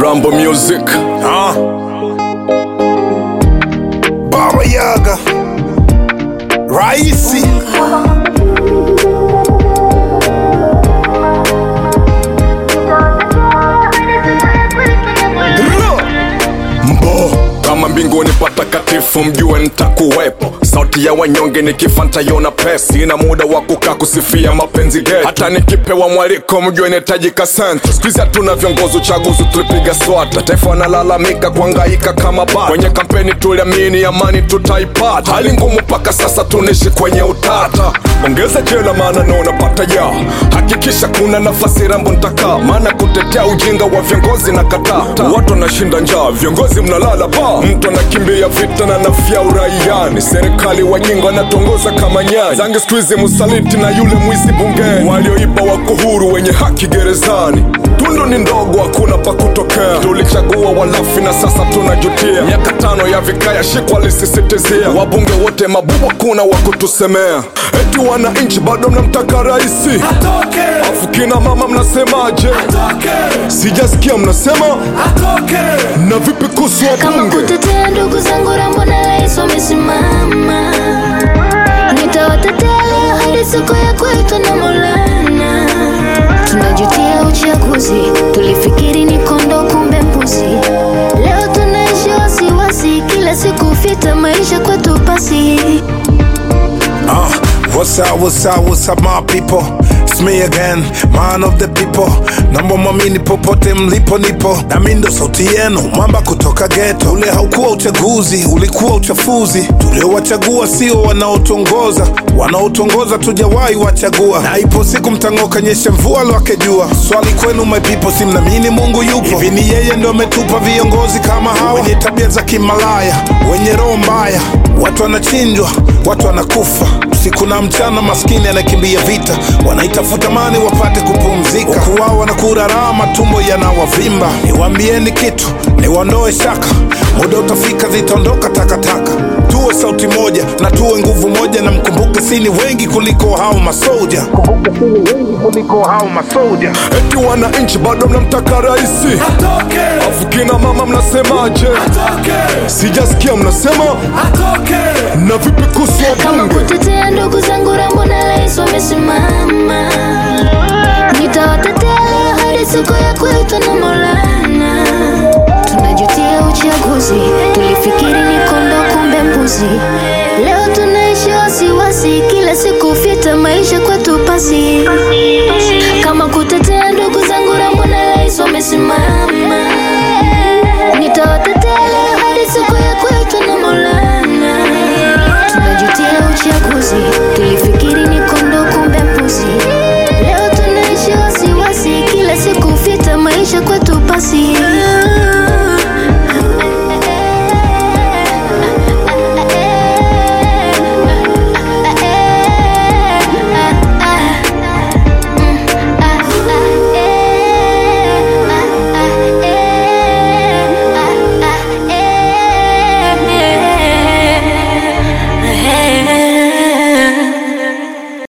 Rambo Music. Ah. Baba Yaga Raisi Mbo kama mbinguni patakatifu, mjue nitakuwepo. Sauti ya wanyonge nikifanta yona pesi, ina muda wa kukaa kusifia mapenzi geti. Hata nikipewa mwaliko, mjue nitajika senta. Siku hizi hatuna viongozi, uchaguzi tulipiga swata. Taifa wanalalamika kuangaika kama bata. Kwenye kampeni tuliamini amani tutaipata, hali ngumu mpaka sasa tunaishi kwenye utata. Ongeza jela maana naona pata ya hakikisha kuna nafasi Rambo ntakaa, maana kutetea ujinga wa viongozi na kataa. Watu wanashinda njaa, viongozi mnalala ba, mtu anakimbia vita na nafia uraiani. Serikali wajinga wanatongoza kama nyani, zangi siku hizi msaliti na yule mwizi bungeni, walioiba wako huru, wenye haki gerezani. Tundu ni ndogo, hakuna pa kutokea. Tulichagua walafi na sasa tunajutia. Miaka tano ya vikaya shikwa lisisitizia, wabunge wote mabubu, kuna wa kutusemea. Eti wananchi bado mnamtaka raisi, Atoke afu kina mama mnasemaje? Atoke Sijasikia mnasema Atoke na vipi kuhusu kama wabunge? kutetea ndugu zangu Rambo na Rais wamesimama, nitawatetea leo hadi siku ya kuitwa na Maulana. Tunajutia uchaguzi, tulifikiri ni kondo, kumbe mbuzi. Leo tunaishi wasiwasi, kila siku fita, maisha kwetu pasi. Ah, what's up, what's up, what's up my people? It's me again, man of the people. Naomba mwamini popote mlipo nipo, nami ndo sauti yenu, mwamba kutoka ghetto. Ule haukuwa uchaguzi, ulikuwa uchafuzi. Tuliowachagua sio wanaotongoza, wanaotongoza tujawahi wachagua, na ipo siku mtang'oka nyesha mvua lwake jua. Swali kwenu my people, si mnaamini Mungu yupo? Hivi ni yeye ndo ametupa viongozi kama hawa wenye tabia za kimalaya, wenye roho mbaya, watu wanachinjwa, watu wanakufa usiku na mchana, maskini anakimbia vita, wanaitafuta mani wapate kupumzika, huku wao wanakura raha, matumbo yanawavimba. Niwaambieni kitu, niwaondoe shaka, muda utafika, zitaondoka takataka. Tuwe sauti moja na tuwe nguvu moja, na mkumbuke sini wengi kuliko hao masoja, kumbuke sini wengi kuliko hao masoja. Eti wananchi bado mnamtaka raisi, Atoke, afu kina mama mnasemaje? atoke, Sijasikia mnasema atoke. na vipi kuhusu kama wabunge? kutetea ndugu zangu Rambo na Rais wamesimama, nitawatetea leo hadi siku ya kuitwa na Maulana. Tunajutia uchaguzi, tulifikiri ni kondo, kumbe mbuzi. Leo tunaishi wasiwasi, kila siku fita, maisha kwetu pasi. Kama kutetea ndugu zangu Rambo na Rais wamesimama, nitawatetea leo hadi siku ya kuitwa na Maulana. Tunajutia uchaguzi, tulifikiri ni kondo, kumbe mbuzi. Leo tunaishi wasiwasi, kila siku fita, maisha kwetu pasi.